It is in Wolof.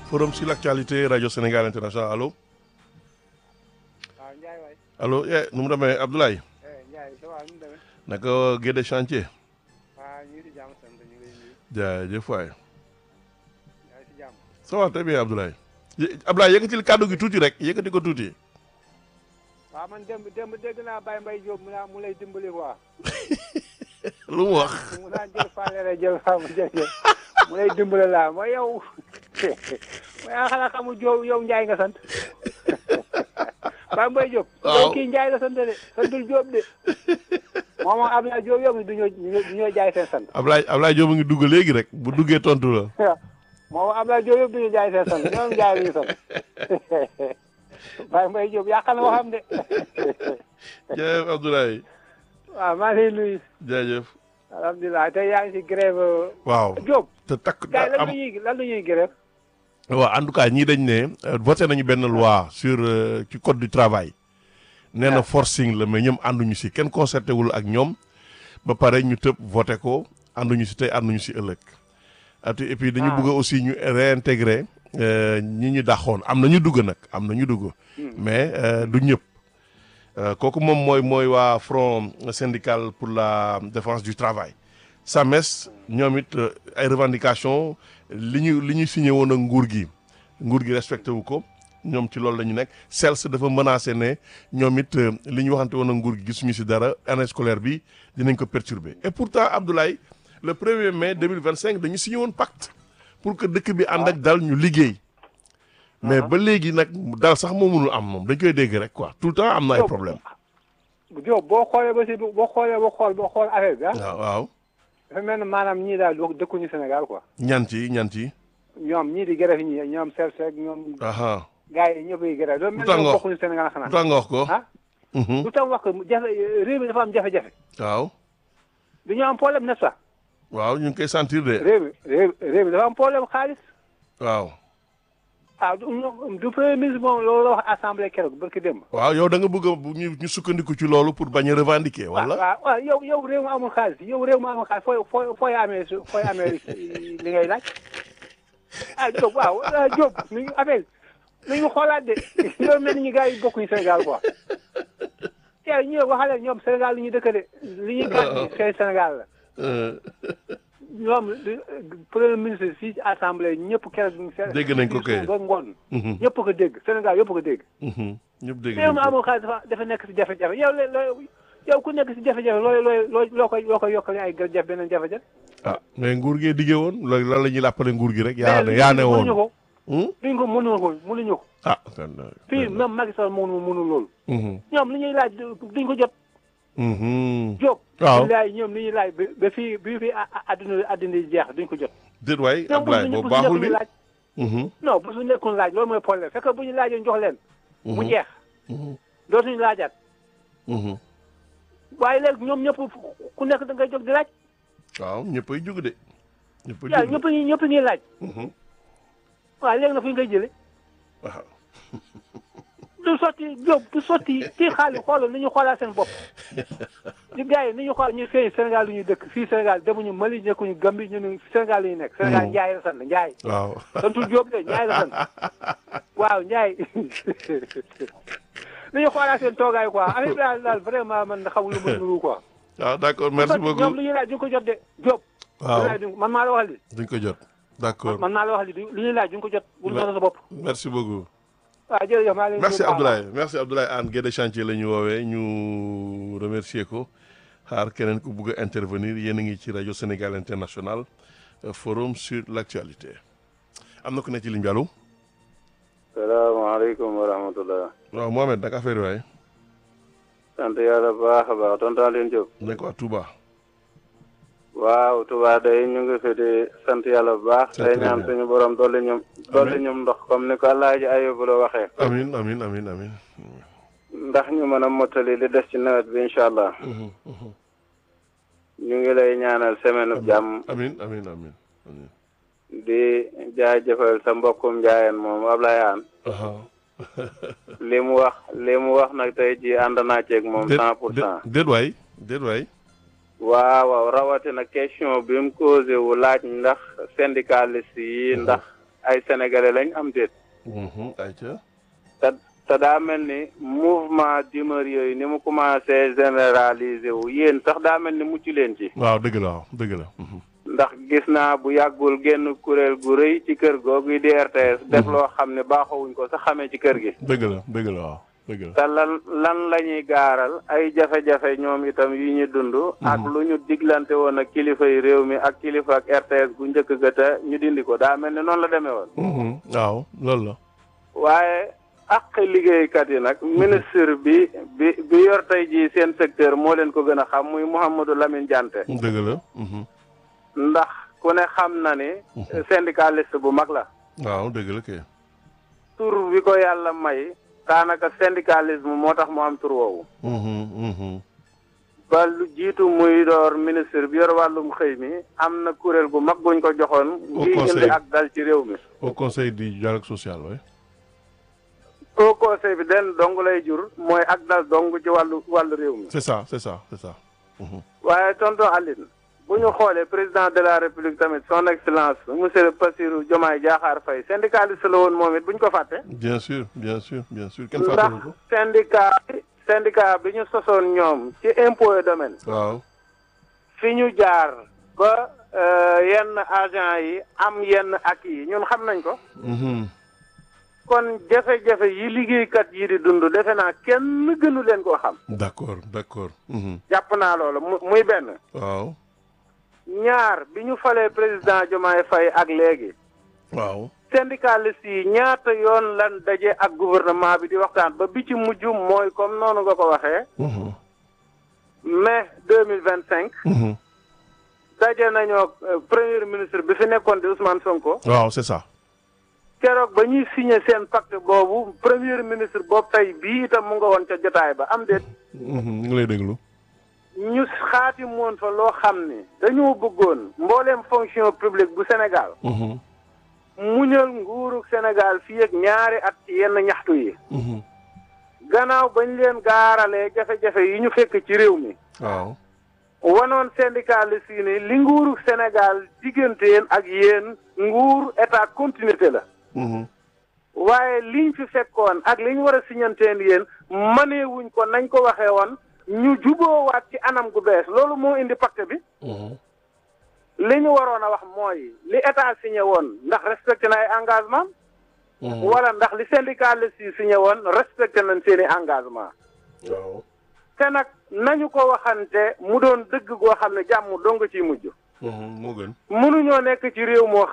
forum sur l'actualité rajo Sénégal international allo waaw Ndiaye waay allo eh nu mu demee Abdoulaye eh Ndiaye ça va nu mu demee naka Guédé chantier waaw ñu ngi si jàmm sant ñu ngi lay nuyu jaajëf waay yaa ngi si jàmm ça va très bien Abdoulaye Yé- Abdoulaye yëkkatil kàddu gi tuuti rek yëkkati ko tuuti waaw man démb démb dégg naa Baye Mbaye Diop mu naa mu lay dimbali quoi lu mu wax mu naa jël fàllere jël faamu jël jël mu lay dimbali laa mooy yow mooy ah xanaa xamul Diop yow Ndiaye nga sant Baye Mbaye Diop Waaw. yow kii Ndiaye la sant de santul Diop de moom moom Abdoulaye Diop yow du ñoo du ñoo jaay seen sant Abdoulaye Abdoulaye Diop a ngi dugg léegi rek bu duggee tontu la moom Abdoulaye Diop yëpp du ñu jaay seen sant ñoom jaay la ñu sant Baye Mbaye Diop yàq na waxam de jaajëf Abdoulaye waaw maa ngi lay nuyu jaajëf alhamdulilah tey yaa ngi si grève waaw Diop te takk gars yi lan am la ñuy lan la ñuy grève waaw en tout cas ñii dañ ne euh, voté nañu benn loi sur euh, ci code du travail nee na Ah. forcing la mais ñoom ànduñu si kenn concerté wul ak ñoom ba pare ñu tëb voté ko ànduñu si tey ànduñu si ëllëg ati et puis dañu Ah. bëgg aussi ñu réintégrer euh, ñi ñu daxoon am na ñu dugg nag am na ñu dugg mais euh, du ñëpp Euh, kooku moom mooy mooy waa front syndical pour la défense du travail SAMES ñoom it euh, ay revendications li ñu li ñu signé woon ak nguur gi nguur gi respecté wu ko ñoom ci loolu la ñu nekk CELS dafa menacé ne ñoom it euh, li ñu waxante woon ak nguur gi gisuñu si dara année scolaire bi dinañ ko perturber et pourtant Abdoulaye le 1er mai 2025 dañu signé woon pacte pour que dëkk bi ànd ak dal ñu liggéey mais ba léegi nag dal sax moo mënul am moom dañ koy dégg rek quoi tout le temps am na ay Diop. problème Diop boo xoolee ba si boo xoolee ba xool ba xool affaire bi ah waaw waaw dafa mel ne maanaam ñii daal du dëkkuñu Sénégal quoi ñant yi ñant yi ñoom ñii di grève ñi ñoom Self ak ñoom aha gars yi ñëpp yi grève dafa mel Lu tax ne nga wax- bokkuñu Sénégal lu xanaa tax nga wax ko ah Mhm. lu tax wax ko jafe réew mi dafa am jafe-jafe waaw dañoo am problème n'est-ce pas waaw ñu ngi koy sentir de réew mi réew réew mi dafa am problème xaalis waaw ah du ñoom- du premier ministre moom loolu la wax assemblée keroog barki démb waaw yow da nga bëgg a bu ñu ñu sukkandiku ci loolu pour bañ a revendiquer waaw wala waaw waaw yow yow réew mi amul xaalis yow réew mi amul xaalis fooy fooy fooy amee su fooy amee li ngay laaj ah Diop waaw ah Diop mi ngi affaire mi ngi xoolaat de loolu mel ni ñu gars yi bokkuñu Sénégal quoi yow ñu waxale ñoom Sénégal li ñuy dëkk de li ñuy gàtt seen Sénégal la Euh, ñoom li- premier ministre fii ci assemblée ñëpp keroog. Dégg nañ ko kay. ba ngoon. mhm, ñëpp ko dégg Sénégal yëpp ko dégg. mhm. ñëpp dégg réew mi nañ ko. amul xaalis dafa dafa nekk si jafe-jafe yow la looy yow ku nekk si jafe-jafe looy looy loo loo koy loo koy yokkale ay jafe beneen jafe-jafe. ah mais nguur gee diggee woon loolu lan la ñuy làppale nguur gi rek yaa ne yaa ne mënuñu woon ko Hmm? duñ ko mënuñu ko mënuñu ko. ah kon euh, fii même Macky Sall mënu mënu loolu. mhm, ñoom li ñuy laaj duñ ko jot. mhm. Diop. Waaw. billaay ñoom li ñuy laaj ba ba fii bi fii a- a- àdduna àdduna yi jeex duñ ko jot. déet waay ñoom bu Abdoulaye ñu boobu bu ñu baaxul nekkuñu li laaj. Mhm, non bu su nekkul laaj loolu mooy problème fekk bu ñu laajee jox leen. mu mhm, jeex mhm, dootuñu laajaat. mhm. waaye léegi ñoom ñëpp ku nekk da ngay jóg di laaj. waaw ñëppay jug de ñëppay yaa jug ñëpp ñi ñëpp ñuy laaj. Mhm, waaw léegi na fu ñu koy jëlee. waaw du sotti jóg du sotti kii xaalis xoolal ni ñu xoolaat seen bopp. di gars yi ni ñu xool ñu fii Sénégal lu ñuy dëkk fii Sénégal demuñu Mali nekkuñu Gambie ñu ne Sénégal lu ñu nekk. Sénégal Ndiaye la sant Ndiaye. waaw santul Diop de Ndiaye la sant waaw Ndiaye ni ñu xoolaat seen toogaay quoi affaire bi daal daal vraiment man xamul lu mu nuru quoi. waaw d'accord merci ñoom beaucoup lu ñuy laaj duñ ko jot de Diop. waaw lu ñuy laaj duñ- man maa la wax li duñ ko jot d'accord man maa la wax li du- lu ñuy laaj duñ ko jot. bul noonu sa bopp. merci beaucoup waaw jërëjëf maa leen merci nuyu bu baax. Abdoulaye merci Abdoulaye Anne Guédé chantier la ñu woowee ñu remercier ko xaar keneen ku bugg a intervenir yéen a ngi ci rajo Sénégal International euh, forum sur l'actualité am na ku ne ci ligne bi allo salaamaaleykum wa rahmatullah waaw Mohamed naka affaire yi waaye sant yàlla bu baax a baax tonton Alioune Diop nekk waa Touba waaw Touba day ñu ngi fi di sant yàlla bu baax C'est day très ñaan bien. suñu borom dolli ñum dolli ñum ndox comme ni ko Alaaji Ayubu la waxee amin amin amin amin ndax ñu mën a mottali li des ci nawet bi incha allah Mhm, mhm. ñu ngi lay ñaanal semaine bu jàmm amin amin amin amin di jaajëfal sa mbokkum njaayeen moom Ablaye Aan aha li mu wax li mu wax nag tey ji ànd naa ceeg moom déet cent pour cent déet waay déet waay waaw waaw rawatina question bi mu causé wu laaj ndax syndicaliste yi ndax ay sénégalais lañ am déet Mhm, ayca. te te daa mel ni mouvement d'humeur yooyu ni mu commencé généraliser wu yéen sax daa mel ni mucc leen ci waaw dëgg la waaw dëgg la. Mhm. ndax gis naa bu yàggul genn kuréel gu rëy ci kër googu di RTS def loo xam ne baaxawuñ ko sax xamee ci kër gi dëgg la dëgg la waaw dëgg la. te lan lan la ñuy gaaral ay jafe-jafe ñoom itam yu ñu dund ak lu ñu diglante woon ak kilifa yi réew mi ak kilifa ak RTS gu njëkk ga te ñu dindi ko daa mel ni noonu la demee woon Mhm, waaw loolu la. waaye ak liggéeykat yi nag ministre bi bi bi yor tey jii seen secteur moo leen ko gën a xam muy Mouhamadou Lamine Diante dëgg la. Mhm. ndax ku ne xam na ni syndicaliste bu mag la waaw dëgg la kay. tur bi ko yàlla may daanaka syndicalisme moo tax mu am tur woowu Mhm, mhm. ba lu jiitu muy door ministre bi yor wàllum xëy mi am na kuréel gu mag guñ ko joxoon Au ngi conseil. indi ak dal ci réew mi au conseil du dialogue social oui. au conseil bi den dong lay jur mooy ak dal dong ci wàllu wàllu réew mi c'est ça c'est ça c'est ça. Mhm. waaye tonton Aline bu ñu xoolee président de la république tamit son excellence monsieur Bassirou Diomaye Diakhar Faye syndicaliste la woon moom it bu ñu ko fàtte bien sûr bien sûr bien sûr kenn ndax fàttaliku ko. syndicat bi syndicat bi ñu sosoon ñoom ci impôt et domaine waaw. fi ñu jaar ba euh, yenn agent yi am yenn ak yi ñun xam nañ ko Mhm. kon jafe-jafe yi liggéeykat yi di dund defe naa kenn gënu leen koo xam d'accord d'accord. Mhm. jàpp naa loolu mu- muy benn waaw. ñaar bi ñu falee président Diomaye Faye ak léegi waaw. syndicaliste yi ñaata yoon lan daje ak gouvernement bi di waxtaan ba bi ci mujj mooy comme noonu nga ko waxee Mhm. mai deux mille vingt cinq Mhm. daje nañoo euh, premier ministre bi fi nekkoon di Ousmane Sonko waaw c'est ça. keroog ba ñuy signé seen pacte boobu premier ministre boobu tey bii itam mu nga woon ca jotaay ba am déet Mhm, ñu ngi lay déglu. ñu xaati moon fa loo xam ni dañoo bëggoon mbooleem fonction publique bu Sénégal Mhm. muñal nguurug Sénégal fii ak ñaari at ci yenn ñaxtu yi Mhm. gannaaw bañ leen gaaralee jafe-jafe yi ñu fekk ci réew mi waaw. wanoon syndicaliste yi ni li nguurug Sénégal diggante yéen ak yéen nguur état continuité la Mhm. waaye liñ fi fekkoon ak liñ war a siñanteen yéen mëneewuñ ko nañ ko waxee woon ñu juboowaat ci anam gu bees loolu moo indi pacte bi Mhm. li ñu waroon a wax mooy li état signé woon ndax respecté na ay engagement Mhm. wala ndax li syndicaliste yi signé woon respecté nañ seeni engagement waaw. te nag nañu ko waxante mu doon dëgg goo xam ne jàmm dong ciy mujj Mhm, moo gën. mënuñoo nekk ci réew moo